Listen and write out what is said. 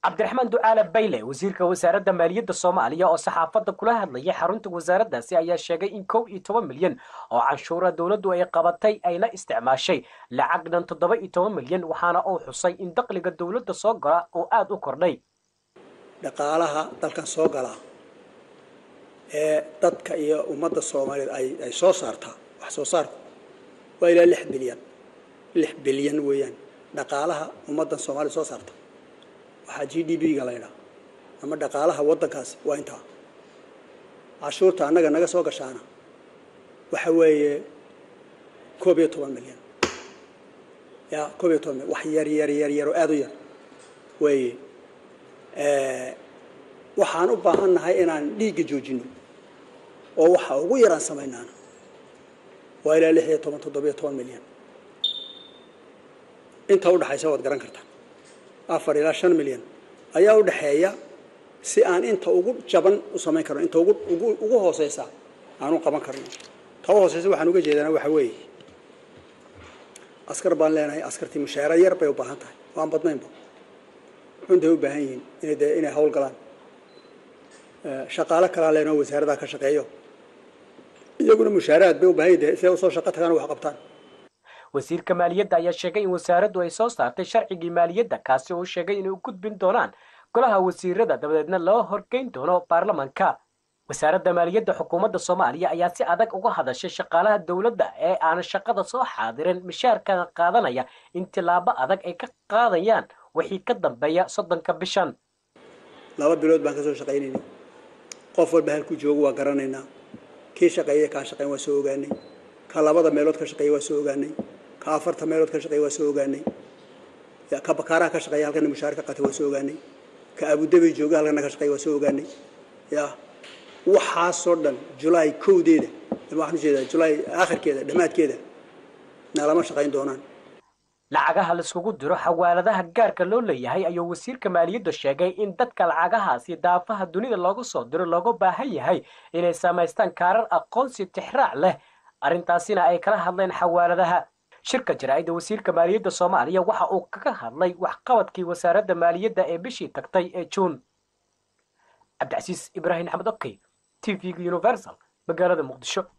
cabdiraxmaan ducaale bayle wasiirka wasaaradda maaliyadda soomaaliya oo saxaafadda kula hadlayay xarunta wasaaraddaasi ayaa sheegay in kow iyo toban milyan oo canshuura dowladdu ay qabatay ayna isticmaashay lacag dhan toddoba iyo toban milyan waxaana uu xusay in dakhliga dowladda soo gala oo aada u kordhay dhaqaalaha dalkan soo galaa ee dadka iyo ummadda soomaaliyeed ay ay soo saartaa wax soo saarku waa ilaa lix bilyan lix bilyan weeyaan dhaqaalaha ummaddan soomaaliyed soo saarta waxaa g d b ga la ydhaha ama dhaqaalaha waddankaasi waa intaa cashuurta annaga naga soo gashaana waxa weeye koob iyo toban milyan ya koob iyo toban milyan wax yar yar yar yar oo aada u yar weeye waxaan u baahan nahay inaan dhiigga joojino oo waxa ugu yaraan samaynaana waa ilaa lix iyo toban toddobiyo toban milyan inta udhexaysa waad garan kartaa afar ilaa shan milyan ayaa u dhexeeya si aan inta ugu jaban u samayn karno inta ugu ugu ugu hooseysa aan u qaban karno ta u hooseysa waxaan uga jeedana waxa weeye askar baan leenahay askartii mushaara yar bay u baahan tahay waan badnaynba xunday u baahan yihiin inay dee inay hawl galaan shaqaale kalaa leenoo wasaaradaa ka shaqeeyo iyaguna mushaaraad bay u baahan yihin siday usoo shaqo tagaan wax qabtaan wasiirka maaliyadda ayaa sheegay in wasaaraddu ay soo saartay sharcigii maaliyadda kaasi uu sheegay inay u gudbin doonaan golaha wasiirada dabadeedna loo horgeyn doono baarlamanka wasaaradda maaliyadda xukuumadda soomaaliya ayaa si adag uga hadashay shaqaalaha dowladda ee aan shaqada soo xaadirin mishaarkana qaadanaya in tilaabo adag ay ka qaadayaan wixii ka dambeeya soddonka bishan laba bilood baan kasoo shaqaynaynay qof walba halkuu joogo waa garanaynaa kii shaqeeya kaan shaqeyn waa soo ogaanay ka labada meelood ka shaqeeya waa soo ogaanay ka afarta meelood ka shaqeeya waa soo ogaanay ka bakaaraha ka shaqeeya halkana mushaar ka qatay waa soo ogaanay ka abudabi jooga halkana ka shaqeeya waa soo ogaanay ya waxaasoo dhan julaay kowdeeda waxaan ujeedaa julaay aakhirkeeda dhammaadkeeda nalama shaqayn doonaan lacagaha laiskugu diro xawaaladaha gaarka loo leeyahay ayuu wasiirka maaliyadda sheegay in dadka lacagahaasi daafaha dunida loogu soo diro looga baahan yahay inay samaystaan kaarar aqoonsi tixraac leh arrintaasina ay kala hadleen xawaaladaha shirka jaraa'idda wasiirka maaliyadda soomaaliya waxa uu kaga hadlay waxqabadkii wasaaradda maaliyadda ee bishii tagtay ee juun cabdicasiis ibraahim axmed okey t v-ga universal magaalada muqdisho